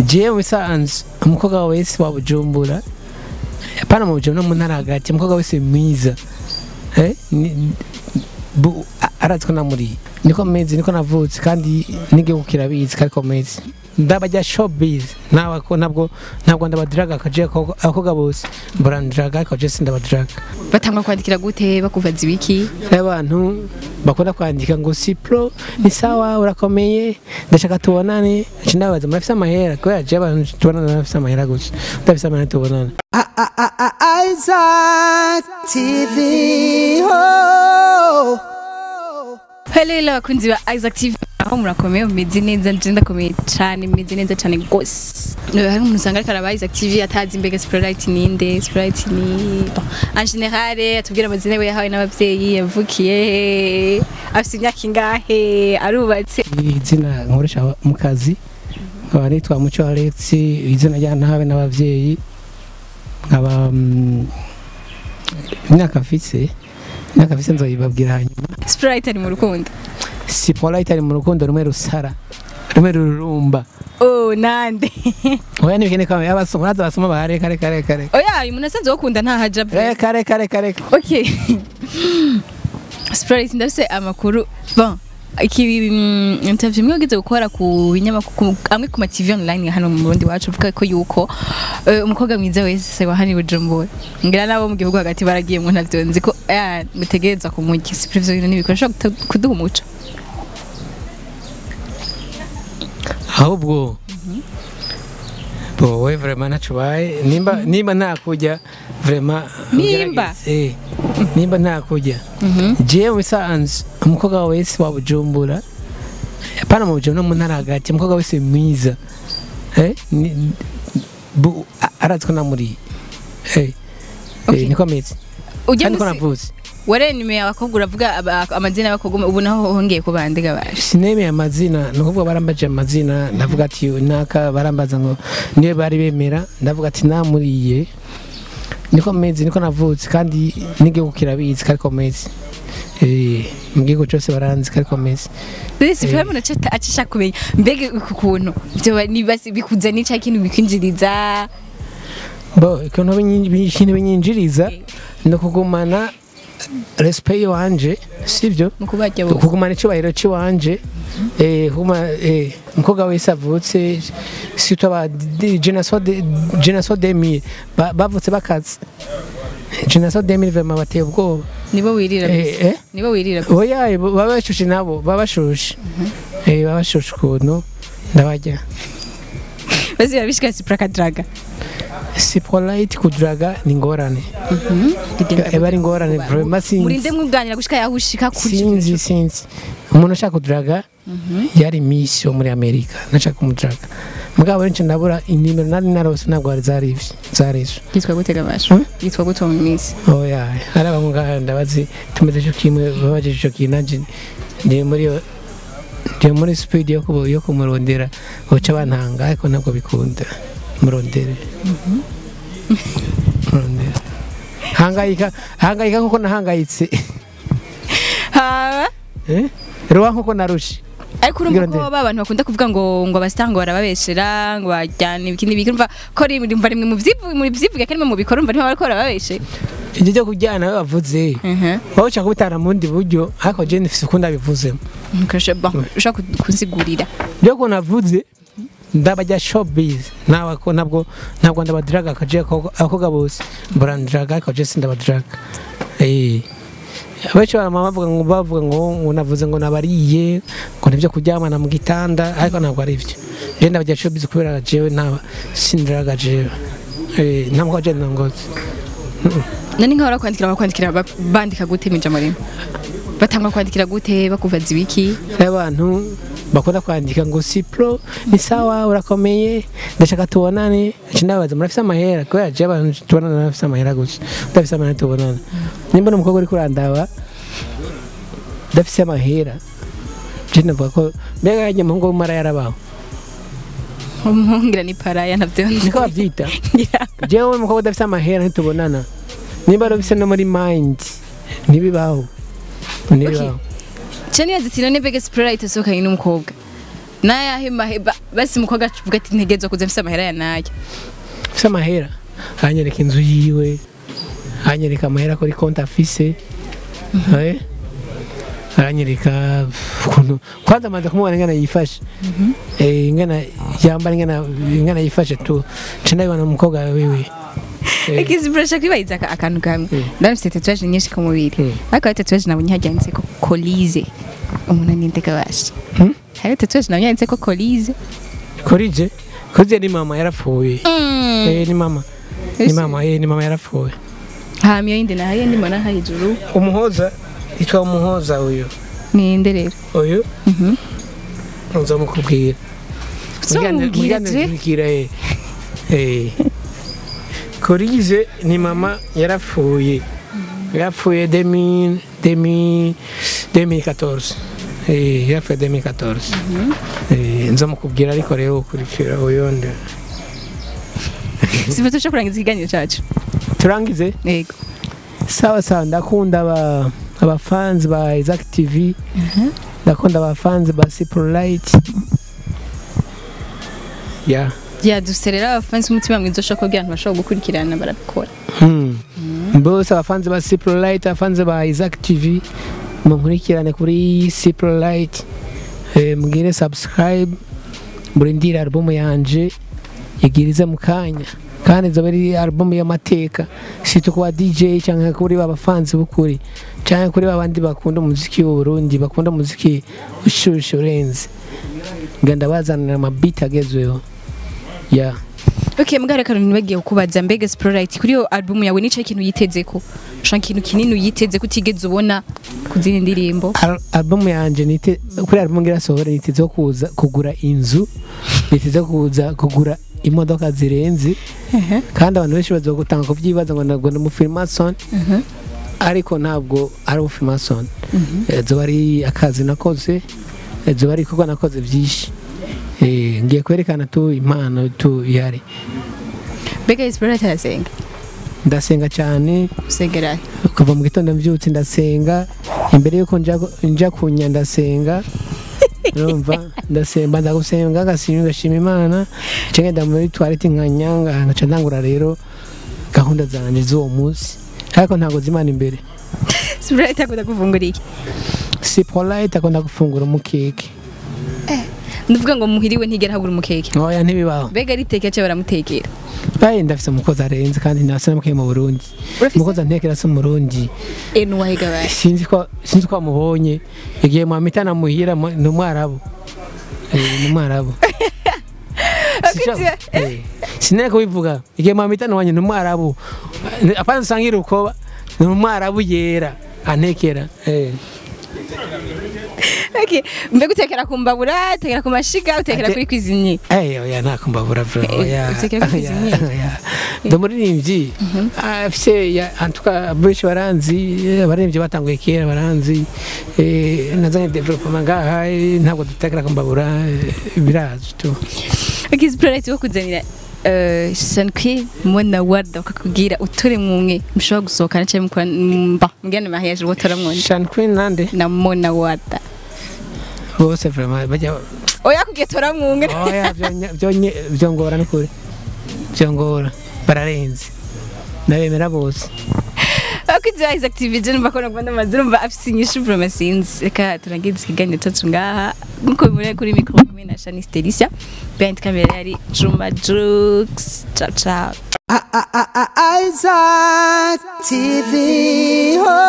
jewe bisanzwe umukobwa wese wa bujumbura pana mu bujumbura no mu ntara hagati umukobwa wese mwiza eh, ni- bu- a- arazwi na muri niko mezi niko navutse kandi n'igihugu kirabizi kariko mezi ndabajya showbiz nawe ko ntabwo ntabwo ndabadiraga akaje abakobwa bose barandiraga ariko je sindabadiraga batangwa kwandikira gute bakubaza ibiki abantu bakunda kwandika ngo si pro ni sawa urakomeye ndashaka tubonane nca ndabaza murafise amahera kubera je abantu tubonana bafise amahera gusa udafise amahera tubonana Isaac TV. Oh. hello hello abakunzi ba Isaac TV aho murakomeye mumeze neza nje ndakomeye cyane mumeze neza cyane gose no hari umuntu usanga ariko araba Isaac TV atazi mbega Sprite ninde Sprite ni bon en general atubwira amazina we yahawe n'abavyeyi yavukiye he, afise imyaka ingahe arubatse izina nkoresha mu kazi nkaba nitwa muco alex izina rya ntabe n'abavyeyi nkaba mm, imyaka mfise imyaka mfise nzoyibabwira hanyuma Sprite ari mu rukundo si polite ari mu rukundo rumwe rusara rumwe rurumba oh nande oya nibikene kama yabasoma uraza basoma bahare kare kare kare oya uyu muntu asanzwe wakunda nta haja reka reka reka reka okay Sprite ndafise amakuru bon iki mm, interview imwe wigeze gukora ku binyamakuru amwe ku ma TV online hano mu Burundi wacu uvuga ko yuko eh, umukobwa mwiza wese wa hani Bujumbura ngira nabo mu gihugu hagati baragiye mu ntavyo nzi ko eh, mutegereza kumurya si privyo bintu n'ibikoresho kuduha umuco ahubwo wowe vrema ntacubaye nimba nimba ntakujya vrema Nimba? ugerageze. Eh, nimba ntakujya jewe bisanzwe umukobwa wese wa bujumbura pana mu bujumbura no mu ntara hagati umukobwa wese mwiza eh, ni- bu- a- arazwi na muri eh, Okay. eh, niko meze ujye kandi ko musi navuze warenimeye abakobwa uravuga aba- amazina y'abakobwa ubu naho hongeye kubandega baje sinemeye amazina ni ukuvuga barambaje amazina ndavuga ati naka barambaza ngo niyo bari bemera ndavuga ati namuriye niko mezi niko navutse kandi n'igihugu kirabizi kariko mezi Eh, mu gihugu cyose baranzi kariko mezi This film naca acisha kumenya mbega ku kuntu byo nibasi bikuza nica kintu bikwinjiriza bo ikintu binyi- ikintu binyinjiriza ni ukugumana respect wanje sibyo mu kubarya bose kugumana icyubahiro cy'iwanje eh, kuguma eh, umukobwa wese avutse sitwa ba jenaso demire bavutse bakaze jenaso demire vema bateye ubwoba nibo wirira Eh, gusa. eh? nibo wirira oya baba bashushe nabo baba bashushe Eh, baba bashushe ukuntu ndabajya basi babishika si prakadraga si polite kuduraga ni ingorane eba ari ingorane vrema murinde sinzi mwuganira gushika yahushika sinzi sinzi umuntu ushaka kuduraga yari misi wo muri amerika nashaka kumuduraga mugabo benshi ndabura inimero nari narose ntabwo hari zarivye zarivye yitwa gutega basho Hmm? yitwa guto mu minsi oya hari abamuganga ndabazi tumeze cyo kimwe babajije ico kintu nanje ndi muri yo ndi muri speed yo kubu- yo kumurondera boca bantanga ariko ntabwo bikunda murondere murondere hangayika hangayika nkuko nahangayitse haba eh? ruwa nkuko narushe ariko urumva Ngira ko ba bantu bakunda kuvuga ngo ngo abastar ngo barababeshera ngo bajyana ibikini biki urumva ko rimwe rimva rimwe mu byivuge mu byivuge kandi mu bikora urumva ntiba bariko barababeshe ibyo byo kujyana we bavuze wowe ushaka kubitara mu bundi buryo ariko je nifise uko ndabivuzemo Nkoresha bon ushaka kunsigurira byo ko navuze ndabajya showbiz nawe ko ntabwo ntabwo ndabadiraga akaje abakobwa bose barandiraga ariko je sindabadiraga eh abenshi bama bavuga ngo bavuga ngo ngo navuze ngo nabariye ngo nibyo kuryamana mu gitanda ariko ntabwo ari byo je ndabajya showbiz kubera jewe ntaba sindiraga jewe eh ntabwo je nongoze nani nkahora kwandikira bakwandikira ba- bandika gute mija murimo batangwa kwandikira gute bakubaza ibiki abantu bakunda kwandika ngo si pro ni sawa urakomeye ndashaka tubonane nca ndabaza murafise amahera kubera je abantu tubonana bafise amahera gusa udafise amahera tubonana nimba n'umukobwa uri kurandaba udafise amahera je navuga ko mbega yajya umuhungu w'umara yarabaho umuhungira ni paraya ntabyo nzi niko bavyita ngira jewe umukobwa udafise amahera ntitubonana nimba rufise no muri mind ntibibaho ntibibaho Chani yaziti none bege Sprite asohokanye n'umukobwa nayahe maheba basi mukobwa avuga ati ntegerezwa kuza mfise amahera ya naya afise amahera aranyereka inzu yiwe aranyereka amahera kuri konti afise Eh, aranyereka ukuntu kwanza amaze kumubona ingana yifashe Eh, ingana yambara ingana ingana yifashe tu nca ndabibona umukobwa wiwe Eh, Ikizi burasha kwibariza aka- akantu kamwe Mm. ndafite tatuwaje nyinshi ku mubiri Mm. ariko hari tatuwaje nabonye hajyanditse ko kolize umuntu ninde kabasha Hmm? hari tatuwaje nabonye handitse ko kolize korije korije ni mama yarapfuye Eh, ni mama ni Ese. mama eh, ni mama yarapfuye hamiyo yindi nahaye ndimo naha hejuru umuhoza yitwa umuhoza uyu ninde rero uyu Mhm. nzamukubwira Uzomubwira je? kubwira eh eh Korize ni mama yarapfuye yarapfuye demi demi 2014 eh yarapfuye 2014 eh nzamukubwira ariko rero ukurikira uyonde sifa tusha kurangiza ikiganiro cacu turangize yego sawa sawa ndakunda aba abafanzi ba Isaac TV ndakunda abafanzi ba Ciprolite ya yaduserera abafansi umutima mwiza ushaka kugira abantu bashobora gukurikirana barabikora Hmm. bose abafanzi ba Ciprolite abafanzi ba Isaac TV munkurikirane kuri Ciprolite eh, mugire subscribe murindire album yanje igirize mu kanya kandi izoba ari album y'amateka situ kuba DJ cyangwa kuri babafanzi b'ukuri cyangwa kuri babandi bakunda umuziki w'Uburundi bakunda umuziki ushushe urenze ngenda bazanira amabiti agezweho ya okay mugare kanuni bagiye kukubaza mbega Sprite kuri iyo album yawe nico ikintu yitezeko ushaka ikintu kinini uyiteze kutigeze ubona ku zindi ndirimbo Al- album yanje nite kuri album ngira sohora niteze kuza kugura inzu niteze kuza kugura imodoka zirenze kandi abantu benshi bazogutanga kuvyibaza ngo ntabwo ndi umufilmason ariko ntabwo ari umufilmason zoba ari akazi nakoze eh, zoba ari ibikorwa nakoze vyinshi Eh, ngiye kwerekana tu impano tu yari mbega Sprite arasenga ndasenga cyane usengera kuva mu gitondo mbyutse ndasenga imbere yuko nja nja kunya ndasenga urumva ndasenga mbanza gusenga ngashima ngashima imana nca ngenda muri toilette nkanyanga nkaca ntangura rero gahunda zanje z'uwo munsi ariko ntabwo zimana imbere Sprite akunda kuvungura iki si polite akunda gufungura umukeke ndavuga ngo muhiriwe ntigera habura umukeke oya ntibibaho mbega riteka cyo baramutekera baye ndafise umukozi arenze kandi ntasa n'amukeye mu burundi Urafise? umukozi antekera se umurundi enu wahigabaye sinzi ko sinzi ko wamubonye igihe mwamitana muhira mu- ni umwarabu Eh, ni umwarabu Akitiye, sinari kubivuga igihe mwamitana wanjye ni umwarabu Eh, apana usanga irukoba ni umwarabu yera antekera Eh. okay mbega utekera ku mbabura utekera ku mashiga utekera Ate- kuri kwizinyi Eh, oya nakumbabura bro Eh, oya utekera kuri oya, cuisinier. oya. ndi umuririmbyi afise ya- antuka benshi baranzi eh, abaririmbyi batanguye kera baranzi eh, nazanye development ngaha eh, ntabwo dutekera kumbabura eh, birazwi tu okay Sprite wo kuzanira eh sankwi mwana warda bakakubwira utore mwumwe mushobora gusohokana cyangwa mukora mba mugene maheje wotora mwonje Sean Queen nande na mona warda bose vraiment bajya oya kugetora mwumwe oya byo- byo- byongora n'ukuri byongora bararenze ndabemera bose akwiza Isaac TV je numva ko nagomba amazuru mba afise inyishu from since reka turangiza ikiganiro cyacu ngaha nkuko bimuri kuri micro kumwe na Shanice Delicia behind camera yari Juma Jux ciao ciao Isaac TV. Oh.